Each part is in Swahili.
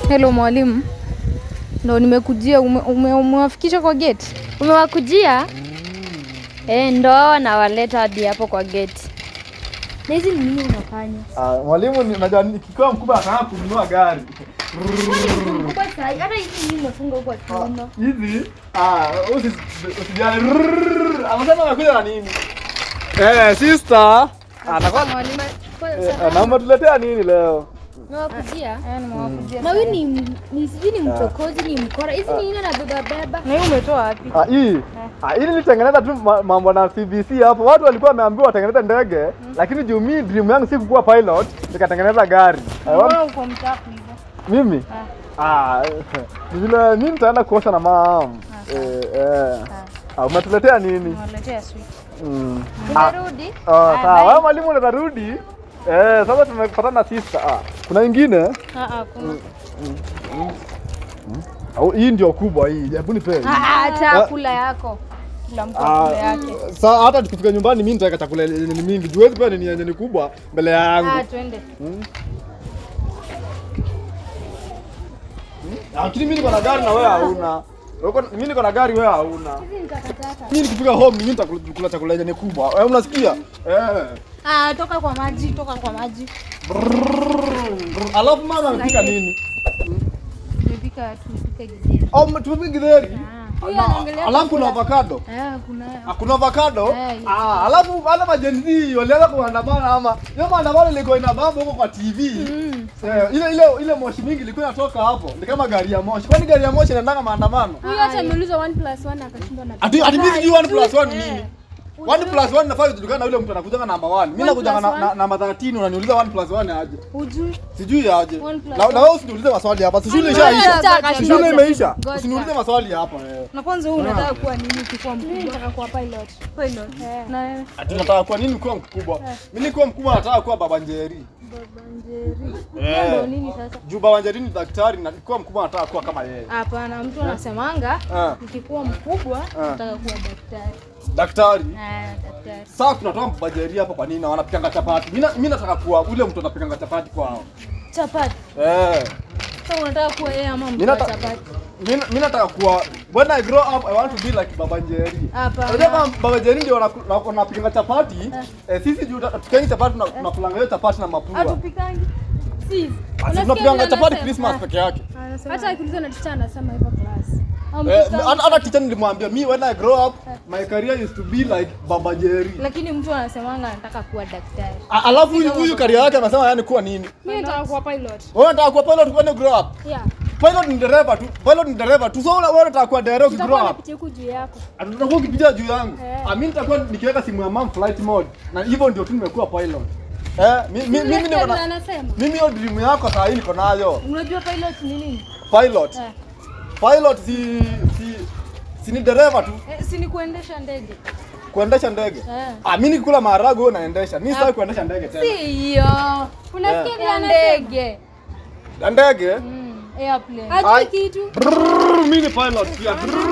Hello mwalimu, ndo nimekujia. ume- ume- Umewafikisha kwa gate? Umewakujia? Eh, ndo hao nawaleta hadi hapo kwa gate. Na hizi ni nini unafanya? Ah, mwalimu ni- najua nikiwa mkubwa nataka kununua gari. Hata hizi nini umefunga huko kiuno? Hizi ah usi usijali. Rrrr, Anasema anakuja na nini? Eh, sister. Anakuwa Mwalimu, eh, naomba tuletea nini leo? Umewakujia? eh, nimewakujia. Na huyu ni ni sijui ni mchokozi, ni mkora. Hizi ni nini anabeba beba? Na hii umetoa wapi? Ah, hii. Ah, hii nilitengeneza tu ma- mambo na CBC hapo. Watu walikuwa wameambiwa watengeneze ndege, lakini juu mimi dream yangu si kukuwa pilot, nikatengeneza gari. I want- Mbona uko mtafu hivyo? Mimi? Ah, ni vile mimi nitaenda kuosha na mam. Eh, eh. Ah, umetuletea nini? Nimewaletea sweet. Mm. Ah, Umerudi? ah, sawa. Wewe mwalimu unarudi? Eh, sasa tumepatana na sister. Ah, kuna ingine? Ah, ah, kuna. Au hii ndio kubwa hii. Hebu nipe. hii. Ah, ah, chakula yako. Kila mtu Ah, akule yake. Sasa hata tukifika nyumbani mimi nitaweka chakula yenye ni mingi. Juwezi pia ni yenye ni kubwa mbele yangu. Ah, twende. Lakini mimi niko na gari na wewe hauna. Uko- Mimi niko na gari wewe hauna. Hizi ni takataka. Mimi nikifika home mimi nitakula chakula yenye ni kubwa. Wewe unasikia? Eh. Ah, toka kwa maji, toka kwa maji. Brrrr. Alafu mama amepika nini? Tumepika tumepika githeri. Au tumepika githeri? Huyu Na- anaongelea Alafu kuna avocado. Eh, kuna Hakuna avocado? Eh, yes. Ah, alafu wale majenzi walianza kuandamana ama hiyo maandamano ilikuwa inabamba huko kwa TV. Eh, ile ile ile moshi mingi ilikuwa inatoka hapo. Ni kama gari ya moshi. Kwani gari ya moshi inaendanga maandamano? Huyu hata ameuliza 1 plus 1 akashindwa na Ati ati mimi sijui 1 plus 1 nini? 1 plus 1 nafaa kujulikana na yule mtu anakujanga namba 1. Mimi nakujanga na, na namba 13 unaniuliza 1 plus 1 aje? Hujui? Sijui aje. One plus Na na wewe usiniulize maswali hapa. Si shule Ngoja, ishaisha. ngoja, Si shule ngoja. imeisha. Ngoja. Usiniulize maswali hapa wewe. Na kwanza wewe unataka kuwa nini ukikuwa Mimi mkubwa? nataka kuwa pilot. Pilot. Na wewe? Ati nataka kuwa nini kuwa mkubwa? Mimi nikuwa mkubwa nataka kuwa baba Njeri. Hiyo ndo nini sasa? Juu baba Njeri ni daktari na nikiwa mkubwa nataka kuwa kama yeye. Hapana, mtu anasemanga Ah, nikikuwa mkubwa Ah. nataka kuwa daktari. daktari. Ah, daktari. Sasa tunatoa baba Njeri hapa kwa nini na wanapikanga chapati? Mimi na- mimi nataka kuwa ule mtu anapikanga chapati kwao. Chapati. Eh. Sasa unataka kuwa yeye ama mtu Mimi wa nata- chapati? Mimi mimi nataka kuwa when I grow up I want to be like baba Njeri. Hapana. Unajua kama baba Njeri ndio wanaku- wana- wanapikanga chapati, eh, sisi juu tukiangi chapati tuna- tunakulanga hiyo chapati na mapua. Hatupikangi. Sis. Basi tunapikanga chapati Christmas peke yake. Anasema Hata akiulizwa na teacher anasema hivyo class. Au Eh, mtoto hata hata teacher nilimwambia me when I grow up my career is to be like baba Njeri. lakini mtu anasemanga anataka kuwa daktari. A- Alafu huyu huyu career yake anasema yani kuwa nini? mimi nataka kuwa pilot. Wewe unataka kuwa pilot when you grow up? Yeah. Pilot ni dereva tu. Pilot ni dereva tu. So wewe wewe unataka kuwa dereva Tutakuwa ukigrow up. napitia huku juu yako. Tutakuwa ukipitia juu yangu. Eh. Ah, mimi nitakuwa nikiweka simu ya mom flight mode. Na hivyo ndio tu nimekuwa pilot. Eh, mi- mi- mimi niko Daktari na anasema. mimi hiyo dream yako saa hii niko nayo. Unajua pilot ni nini? Pilot. Eh. Pilot si si si ni dereva tu Eh, si ni kuendesha ndege. kuendesha ndege. Eh. Ah, mimi nikikula maharagwe wewe unaendesha. Mimi sitaki kuendesha ndege tena. Si hiyo. Unasikia vile Ya anasema? ndege. Ya ndege? Mm, airplane. Ai. Hajui kitu. Brrrr, Mimi ni pilot pia.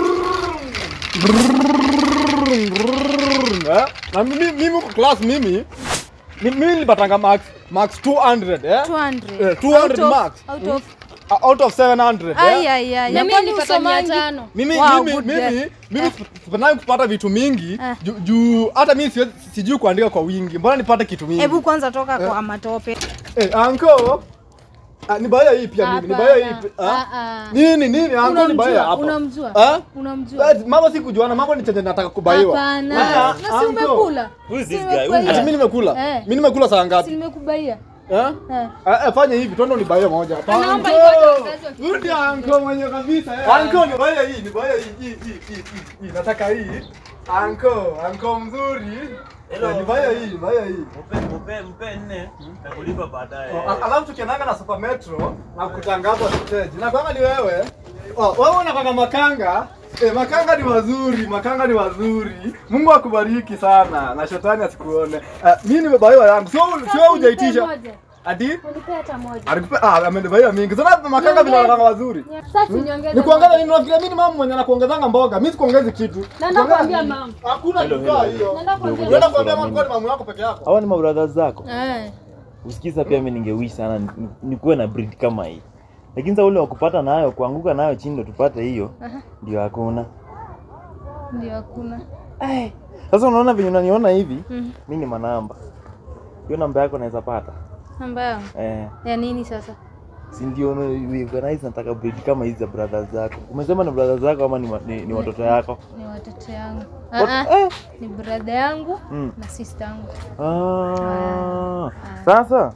Brrrr, brrrr, eh? Na mimi mimi kwa class mimi mi- mimi nilipatanga max max 200 eh? 200. Eh, 200 Out of- marks. Out of Uh, out of 700 Ai eh? ai ai. Na Na mimi kwani nilipata mia usomangi? tano. Mimi Wow, mimi good mimi girl. mimi sipendangi kupata vitu mingi Eh. juu juu hata mimi siwezi- sijui kuandika kwa wingi. Mbona nipate kitu mingi? Hebu kwanza toka kwa matope. Eh, anko. Ah, ni baya hii pia mimi. Ni baya hii. Hapana. pi- ah? Ah, ah. Nini nini anko ni baya Unamjua? hapa. Unamjua? Ah? Unamjua? Eh, Mambo si kujuana, mambo ni chenye nataka kubaiwa. Hapana. Ah, Na si uncle. umekula? Who is Si this guy? Who is umekula? Ati mimi nimekula. Eh. Mimi nimekula saa Si ngapi? nimekubaia. Eh? Eh. Eh, eh, fanya hivi, twende unibaie moja. Anaomba Anko! ipate wazazi wakikuja. Rudi anko mwenye kabisa. eh. Anko nibaie hii, nibaie hii, hii, hii, hii, hii, hii. Nataka hii. Anko, anko mzuri. Hello. Eh, Nibaie hii, nibaie hii. Mpe mpe mpe nne nakulipa baadaye. Oh, al- Alafu tukiendanga na Super Metro na kutangaza stage. Na kama ni wewe, oh, wewe unakwanga makanga. Eh, makanga ni wazuri, makanga ni wazuri. Mungu akubariki sana na shetani asikuone. Uh, mimi nimebaiwa yangu. Sio sio hujaitisha. Moja. Ati Unipe hata moja. alikupa ah amenibaia mingi. Sasa makanga vile wanakwanga wazuri. Sasa niongeze. Ni kuongeza nini unafikiria mimi ni mama mwenye anakuongezanga mboga. Mimi sikuongezi kitu. Naenda Kuongeza kuambia nini? mama. Hakuna Hello, kitu hello. hiyo. Naenda kuambia Unaenda kuambia mama kwa ni mama yako peke yako. Hawa ni mabrothers zako. Eh. Usikiza pia mimi ningewish sana ni- nikuwe na breed kama hii. lakini sasa ule wa kupata nayo kuanguka nayo chini ndo tupate hiyo Aha. ndio hakuna Ndio hakuna. sasa unaona venye unaniona hivi Mhm. mi ni manamba hiyo namba yako naweza pata Namba yangu. eh, Ya nini sasa? si ndio we organize nataka breed kama hizi za brothers zako umesema ni brothers zako ama ni, wa- ni, ni watoto yako Ni watoto yangu. Wat- Ah ah. eh, Ni brother yangu mm. na sister yangu. Ah, sasa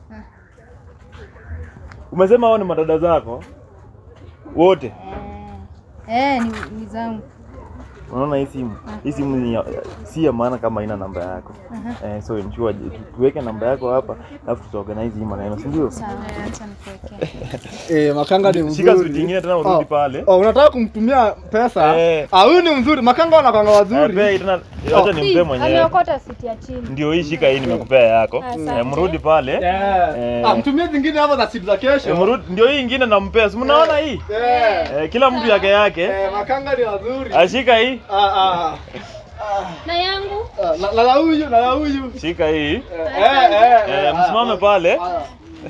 umesema hao ni madada zako wote Eh, ni, ni zangu. unaona hii simu hii simu ni ya- si ya maana kama haina namba yako eh, so ensure tu- tuweke namba yako hapa alafu tutaorganize hii maneno si ndio Sawa, acha nikuwekee. Eh, makanga ni shika mzuri. switi ingine tena urudi Oh. pale Oh, unataka kumtumia pesa? Eh. Ah, huyu ni mzuri. Makanga wanakwanga Eh, wazuri. pea hii tena acha nimpe mwenyewe Ameokota siti ya chini. ndio hii shika hii nimekupea yako eh, mrudi pale Eh. Eh. Ah, mtumie zingine hapa za siku za eh, kesho. mrudi ndio hii ingine nampea si mnaona hii Eh. eh, kila mtu yake yake Eh, makanga ni wazuri. ashika hii Ah, ah. Na yangu Ah, Na na la huyu, na la huyu. shika hii Eh, eh, eh, eh, ah, msimame ah, pale ah.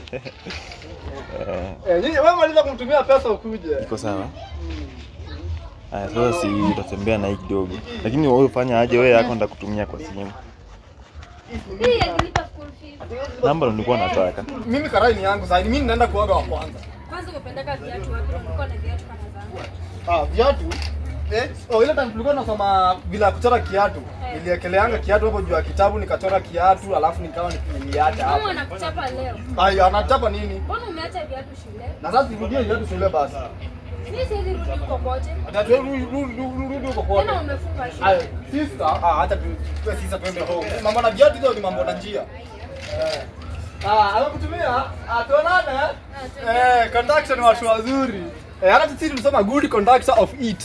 eh, Eh, nyinyi wewe maliza kumtumia pesa ukuje. iko sawa Aya, sasa si utatembea na hii kidogo, lakini wewe fanya aje, wewe yako ndakutumia kwa simu. hii akilipa school fees. Namba ndo nilikuwa nataka. Mimi karai ni yangu sasa. Mimi ninaenda kuoga wa kwanza. Kwanza umependeka viatu wapi? Ulikuwa na viatu kama zangu. Ah, viatu. Eh, oh, ile time tulikuwa tunasoma bila ya kuchora kiatu. Niliekeleanga kiatu hapo juu ya kitabu nikachora kiatu alafu nikawa niliacha Mama hapo. anakuchapa leo. Ayo, anachapa nini? Mbona umeacha viatu shule? Na sasa sirudie viatu shule basi. Mimi siwezi rudi huko kote. Atatu rudi rudi rudi huko kote. Tena umefunga shule. Ayo, sister, ah acha tu tu sister twende home. Mambo na viatu hizo ni mambo na njia. Eh. Ah, amekutumia? Ah, tuonane. Eh, conduction ni watu wazuri. Eh, hata sisi tulisoma good conductor of it.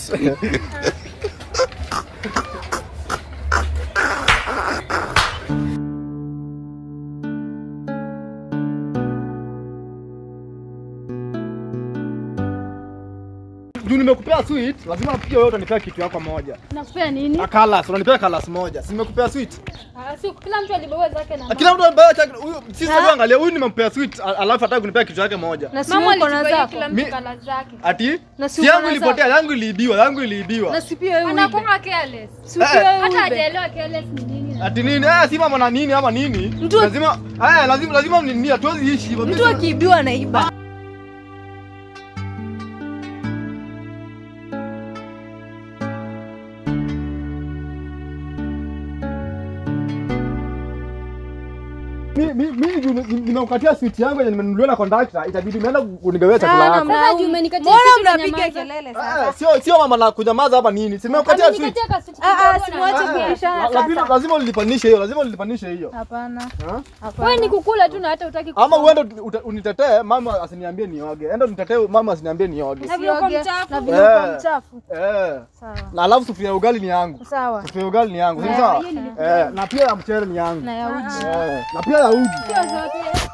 Juu nimekupea sweet, lazima pia wewe utanipea kitu yako moja. Nakupea nini? A colors, unanipea colors moja. Si nimekupea sweet? Ah, si kila mtu alibeba zake na Kila mtu anabeba chake. Huyu sisi tu angalia, huyu nimempea sweet, a- alafu hataki kunipea kitu yake moja. Na si Mama wewe uko na alichukua zako. kila Mi- mtu kala zake. Ati? Na si Si uko yangu na ilipotea, yangu iliibiwa, yangu iliibiwa. Na si pia wewe uibe. Anakuwa careless. Si pia wewe Hata uibe. hajaelewa careless ni nini. Ati nini? Eh, si mambo na nini ama nini? Mtu- lazima eh, lazima lazima nini? Hatuwezi ishi hivyo. Mtu akiibiwa anaiba. mimi mimi juu ni- nimekukatia sweet yangu yenye nimenunuliwa na conductor, itabidi umeenda kunigawia chakula Sana yako. mna- Sasa juu umenikatia Mbona sisi mnapiga tunyamaza? kelele Eh, sasa? sio sio mama na kunyamaza hapa nini? Si nimekukatia sweet. Amenikatia kaswiti Ah ah, kidogo na simwache Ah, ah, kubishana la- lazima sasa. lazima ulilipanishe hiyo, lazima ulilipanishe hiyo. Hapana. Ha? Wewe ni kukula tu na hata utaki Ama uende uta- unitetee mama asiniambie nioge. Enda unitetee mama asiniambie nioge. Na vile uko Usioge, mchafu. Na vile uko Eh. mchafu. Eh. Sawa. Na alafu sufuria ya ugali ni yangu. Sawa. Sufuria ya ugali ni yangu. Si Eh, sawa? hiyo Eh, na pia ya mchele ni yangu. Na ya uji. Eh, na pia ya uji. Sio zote.